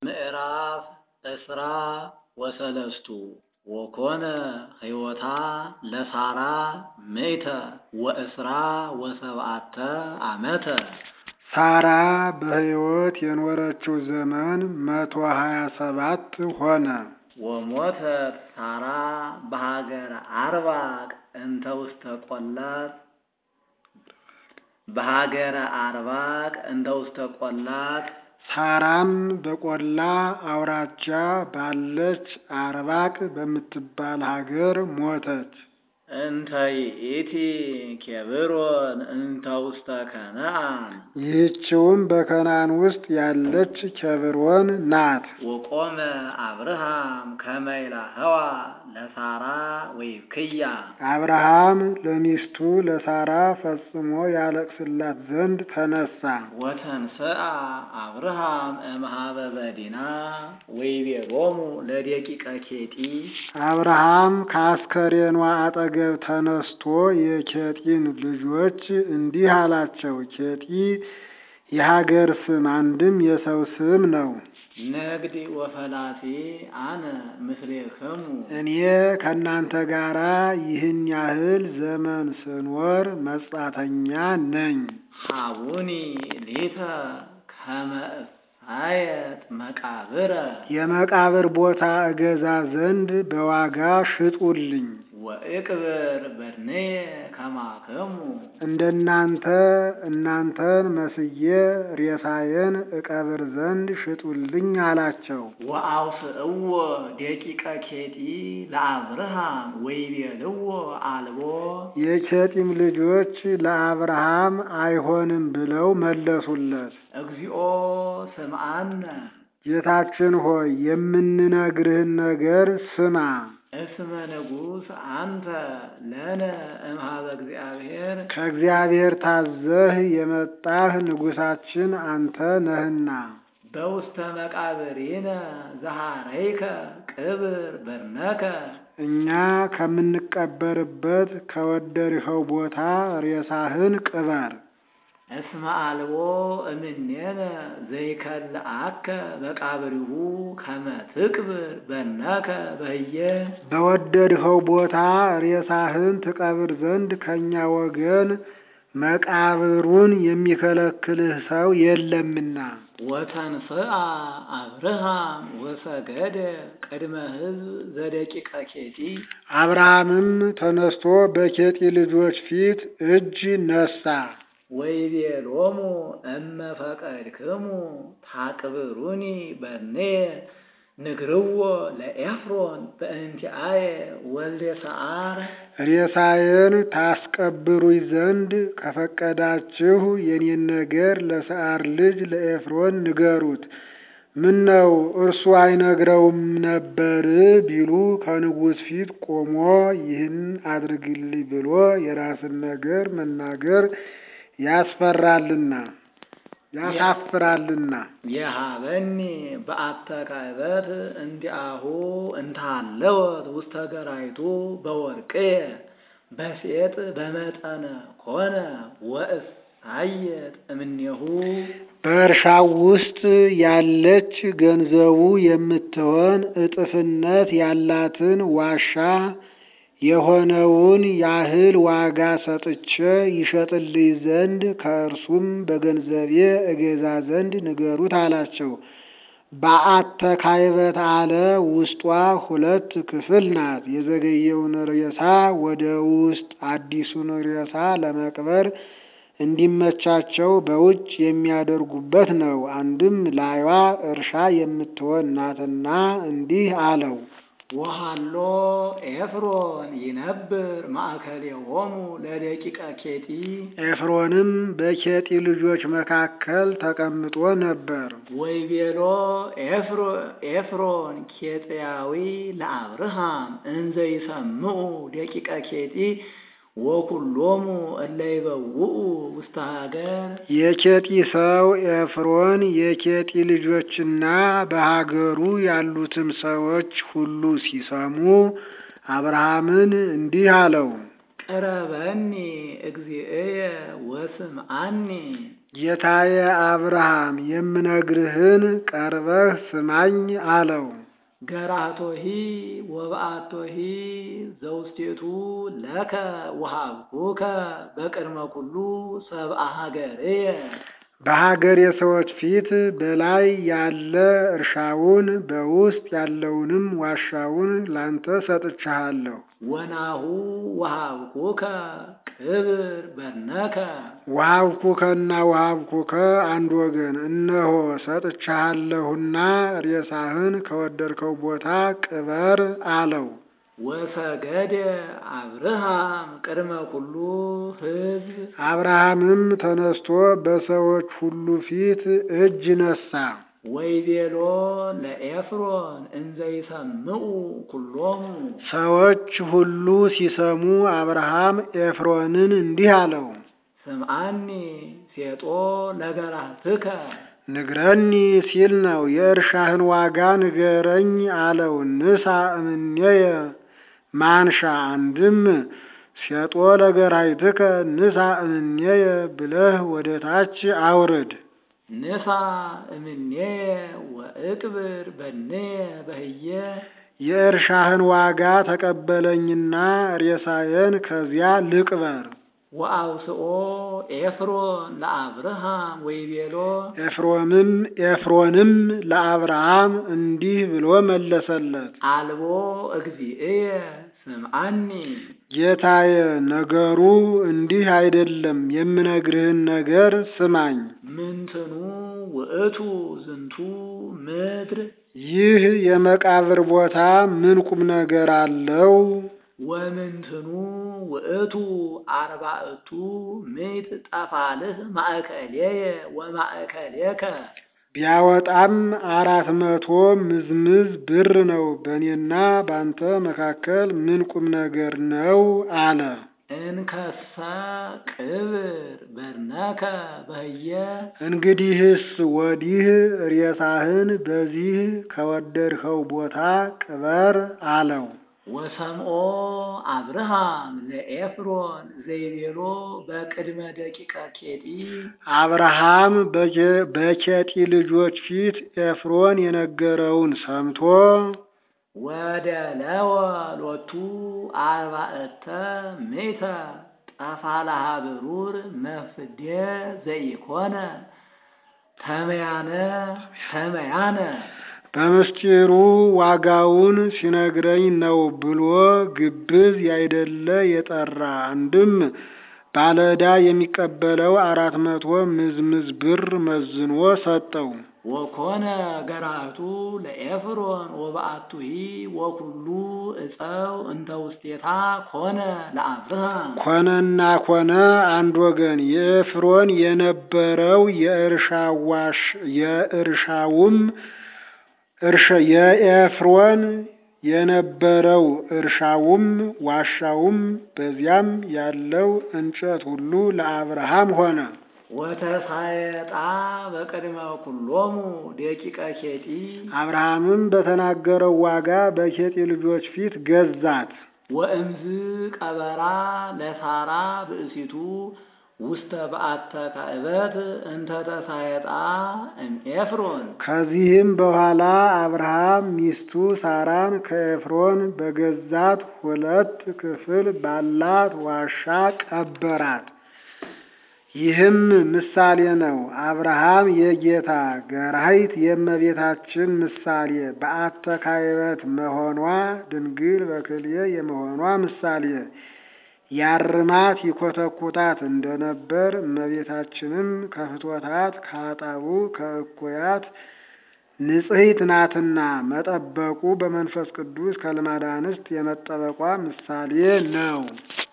ምዕራፍ ዕስራ ወሰለስቱ ወኮነ ሕይወታ ለሳራ ምእተ ወዕስራ ወሰብዓተ ዓመተ ሳራ በሕይወት የኖረችው ዘመን መቶ ሀያ ሰባት ሆነ። ወሞተት ሳራ በሀገረ አርባቅ እንተ ውስተ ቈላት በሀገረ አርባቅ እንተ ውስተ ቈላት ሳራም በቈላ አውራጃ ባለች አርባቅ በምትባል ሀገር ሞተች። እንተ ይእቲ ኬብሮን እንተ ውስተ ከነዓን ይህችውም በከናን ውስጥ ያለች ኬብሮን ናት። ወቆመ አብርሃም ከመ ይላህዋ ለሳራ ወይብክያ አብርሃም ለሚስቱ ለሳራ ፈጽሞ ያለቅስላት ዘንድ ተነሳ። ወተንስአ አብርሃም እምኀበ በዲና ወይቤሎሙ ለደቂቀ ኬጢ አብርሃም ከአስከሬኗ አጠገብ ተነስቶ የኬጢን ልጆች እንዲህ አላቸው። ኬጢ የሀገር ስም አንድም የሰው ስም ነው። ንግድ ወፈላሴ አነ ምስሌክሙ እኔ ከእናንተ ጋራ ይህን ያህል ዘመን ስኖር መጻተኛ ነኝ። ሀቡኒ ሊተ ከመ እፋየጥ መቃብረ የመቃብር ቦታ እገዛ ዘንድ በዋጋ ሽጡልኝ። ወእቅብር በድንየ ከማክሙ እንደናንተ እናንተን መስዬ ሬሳዬን እቀብር ዘንድ ሽጡልኝ አላቸው። ወአውስእዎ ደቂቀ ኬጢ ለአብርሃም ወይቤልዎ አልቦ የኬጢም ልጆች ለአብርሃም አይሆንም ብለው መለሱለት። እግዚኦ ስምዓነ ጌታችን ሆይ የምንነግርህን ነገር ስማ። እስመ ንጉሥ አንተ ለነ እምኀበ እግዚአብሔር ከእግዚአብሔር ታዘህ የመጣህ ንጉሣችን አንተ ነህና በውስተ መቃብሪነ ዘሐረይከ ቅብር በርነከ እኛ ከምንቀበርበት ከወደድኸው ቦታ ሬሳህን ቅበር። እስመ አልቦ እምኔነ ዘይከልአከ መቃብሪሁ ከመ ትቅብር በርነከ በህየ በወደድኸው ቦታ ሬሳህን ትቀብር ዘንድ ከእኛ ወገን መቃብሩን የሚከለክልህ ሰው የለምና። ወተንስአ አብርሃም ወሰገደ ቅድመ ሕዝብ ዘደቂቀ ኬጢ አብርሃምም ተነስቶ በኬጢ ልጆች ፊት እጅ ነሳ። ወይቤሎሙ እመ ፈቀድክሙ ታቅብሩኒ በርኔየ ንግርዎ ለኤፍሮን በእንቲአየ ወልደ ሰዓር ሬሳዬን ታስቀብሩኝ ዘንድ ከፈቀዳችሁ የኔን ነገር ለሰዓር ልጅ ለኤፍሮን ንገሩት። ምን ነው እርሱ አይነግረውም ነበር ቢሉ ከንጉሥ ፊት ቆሞ ይህን አድርግልኝ ብሎ የራስን ነገር መናገር ያስፈራልና ያሳፍራልና። የሃበኒ በአተ ካይበት እንዲአሁ እንታለወት ውስተ ገራይቱ በወርቅየ በሴጥ በመጠነ ኮነ ወእሳየጥ እምኔሁ በእርሻው ውስጥ ያለች ገንዘቡ የምትሆን እጥፍነት ያላትን ዋሻ የሆነውን ያህል ዋጋ ሰጥቼ ይሸጥልኝ ዘንድ ከእርሱም በገንዘቤ እገዛ ዘንድ ንገሩት አላቸው። በአተ ካይበት አለ ውስጧ ሁለት ክፍል ናት። የዘገየውን ሬሳ ወደ ውስጥ አዲሱን ሬሳ ለመቅበር እንዲመቻቸው በውጭ የሚያደርጉበት ነው። አንድም ላይዋ እርሻ የምትሆን ናትና እንዲህ አለው። ወሃሎ ኤፍሮን ይነብር ማእከሌሆሙ ለደቂቀ ኬጢ ኤፍሮንም በኬጢ ልጆች መካከል ተቀምጦ ነበር። ወይቤሎ ኤፍሮን ኬጥያዊ ለአብርሃም እንዘ ይሰምዑ ደቂቀ ኬጢ ወኩሎሙ እለ ይበውኡ ውስተ ሀገር የኬጢ ሰው ኤፍሮን የኬጢ ልጆችና በሀገሩ ያሉትም ሰዎች ሁሉ ሲሰሙ አብርሃምን እንዲህ አለው። ቅረበኒ እግዚእየ ወስምዓኒ ጌታዬ አብርሃም የምነግርህን ቀርበህ ስማኝ አለው። ገራህቶሂ ወበአቶሂ ዘውስቴቱ ለከ ወሀብኩከ በቅድመ ኩሉ ሰብአ ሀገርየ በሀገር የሰዎች ፊት በላይ ያለ እርሻውን በውስጥ ያለውንም ዋሻውን ላንተ ሰጥቻለሁ። ወናሁ ወሀብኩከ ቅብር በነከ ወሀብኩከና ወሀብኩከ አንድ ወገን እነሆ ሰጥቻለሁና ሬሳህን ከወደድከው ቦታ ቅበር አለው። ወሰገደ አብርሃም ቅድመ ኩሉ ሕዝብ አብርሃምም ተነስቶ በሰዎች ሁሉ ፊት እጅ ነሳ። ወይቤሎ ለኤፍሮን እንዘ ይሰምዑ ኩሎሙ ሰዎች ሁሉ ሲሰሙ አብርሃም ኤፍሮንን እንዲህ አለው፣ ስምዓኒ ሴጦ ለገራህትከ ንግረኒ ሲል ነው። የእርሻህን ዋጋ ንገረኝ አለው። ንሳ እምኔየ ማንሻ አንድም ሴጦ ለገራይትከ ንሳ እምኔየ ብለህ ወደ ታች አውርድ። ንሳ እምኔየ ወእቅብር በኔየ በህየ የእርሻህን ዋጋ ተቀበለኝና ሬሳዬን ከዚያ ልቅበር። ወአውስኦ ኤፍሮን ለአብርሃም ወይቤሎ ኤፍሮምም ኤፍሮንም ለአብርሃም እንዲህ ብሎ መለሰለት፣ አልቦ እግዚእየ ስምዓኒ ጌታዬ ነገሩ እንዲህ አይደለም፣ የምነግርህን ነገር ስማኝ። ምንትኑ ውእቱ ዝንቱ ምድር ይህ የመቃብር ቦታ ምን ቁም ነገር አለው? ወምንትኑ ውእቱ አርባዕቱ ምዕት ጠፋልህ ማእከልየ ወማእከልየከ ቢያወጣም አራት መቶ ምዝምዝ ብር ነው። በእኔና ባንተ መካከል ምን ቁም ነገር ነው አለ። እንከሰ ቅብር በርነከ በህየ እንግዲህስ ወዲህ ሬሳህን በዚህ ከወደድኸው ቦታ ቅበር አለው። ወሰምኦ አብርሃም ለኤፍሮን ዘይቤሎ በቅድመ ደቂቀ ኬጢ አብርሃም በኬ- በኬጢ ልጆች ፊት ኤፍሮን የነገረውን ሰምቶ ወደ ለወ ሎቱ አርባዕተ ሜተ ጠፋልሃ ብሩር መፍዴ ዘይኮነ ተመያነ ተመያነ በምስጢሩ ዋጋውን ሲነግረኝ ነው ብሎ ግብዝ ያይደለ የጠራ አንድም ባለዕዳ የሚቀበለው አራት መቶ ምዝምዝ ብር መዝኖ ሰጠው። ወኮነ ገራቱ ለኤፍሮን ወበአቱሂ ወኩሉ እፀው እንተ ውስቴታ ኮነ ለአብርሃም ኮነና ኮነ አንድ ወገን የኤፍሮን የነበረው የእርሻ ዋሽ የእርሻውም እርሻ የኤፍሮን የነበረው እርሻውም ዋሻውም በዚያም ያለው እንጨት ሁሉ ለአብርሃም ሆነ። ወተሳየጣ በቅድመ ኩሎሙ ደቂቀ ኬጢ አብርሃምም በተናገረው ዋጋ በኬጢ ልጆች ፊት ገዛት። ወእምዝ ቀበራ ለሳራ ብእሲቱ ውስተ በአተ ካዕበት እንተ ተሳየጣ እምኤፍሮን ከዚህም በኋላ አብርሃም ሚስቱ ሳራን ከኤፍሮን በገዛት ሁለት ክፍል ባላት ዋሻ ቀበራት። ይህም ምሳሌ ነው። አብርሃም የጌታ ገራሂት የእመቤታችን ምሳሌ በአተ ካዕበት መሆኗ ድንግል በክልኤ የመሆኗ ምሳሌ ያርማት ይኮተኩታት እንደነበር እመቤታችንም ከፍትወታት ከአጣቡ ከእኩያት ንጽሕት ናትና መጠበቁ በመንፈስ ቅዱስ ከልማደ አንስት የመጠበቋ ምሳሌ ነው።